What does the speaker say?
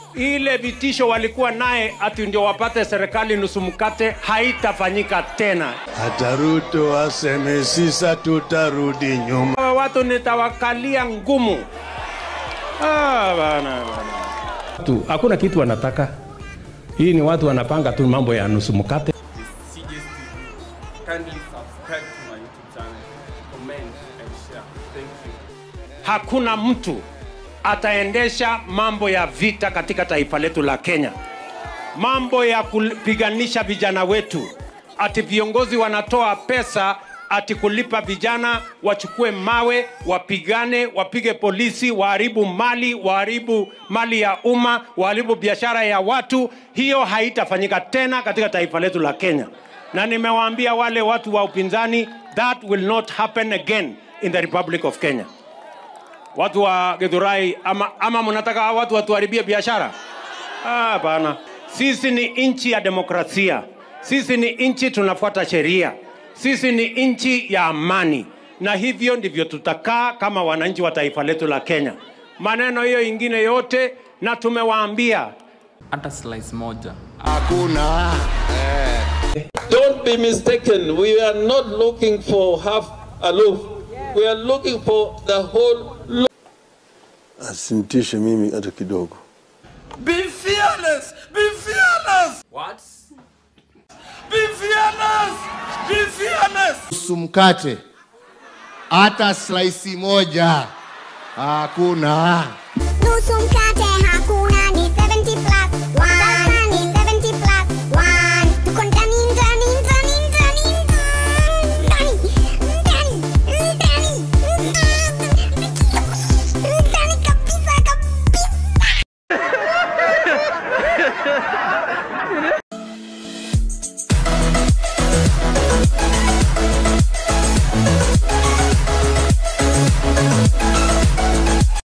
ile vitisho walikuwa naye ati ndio wapate serikali nusu mkate haitafanyika tena. Hata Ruto aseme sisa, tutarudi nyuma. Hawa watu nitawakalia ngumu. Ah, bana, bana. tu hakuna kitu wanataka. Hii ni watu wanapanga tu mambo ya nusu mkate. Kindly subscribe to my YouTube channel, comment and share. Thank you. Hakuna mtu ataendesha mambo ya vita katika taifa letu la Kenya, mambo ya kupiganisha vijana wetu, ati viongozi wanatoa pesa ati kulipa vijana wachukue mawe wapigane, wapige polisi, waharibu mali, waharibu mali ya umma, waharibu biashara ya watu. Hiyo haitafanyika tena katika taifa letu la Kenya, na nimewaambia wale watu wa upinzani, that will not happen again in the Republic of Kenya watu wa Githurai ama, ama mnataka hawa watu watuharibie biashara? Ah, Hapana, sisi ni nchi ya demokrasia, sisi ni nchi tunafuata sheria, sisi ni nchi ya amani, na hivyo ndivyo tutakaa kama wananchi wa taifa letu la Kenya. Maneno hiyo ingine yote, na tumewaambia Hata slice moja. Hakuna Don't be mistaken. We are not looking for half aloof. We are looking for the whole loaf. asintishe mimi hata kidogo. Be fearless! Be fearless! What? Be fearless! Be fearless! nusu mkate, hata slice moja hakuna. nusu mkate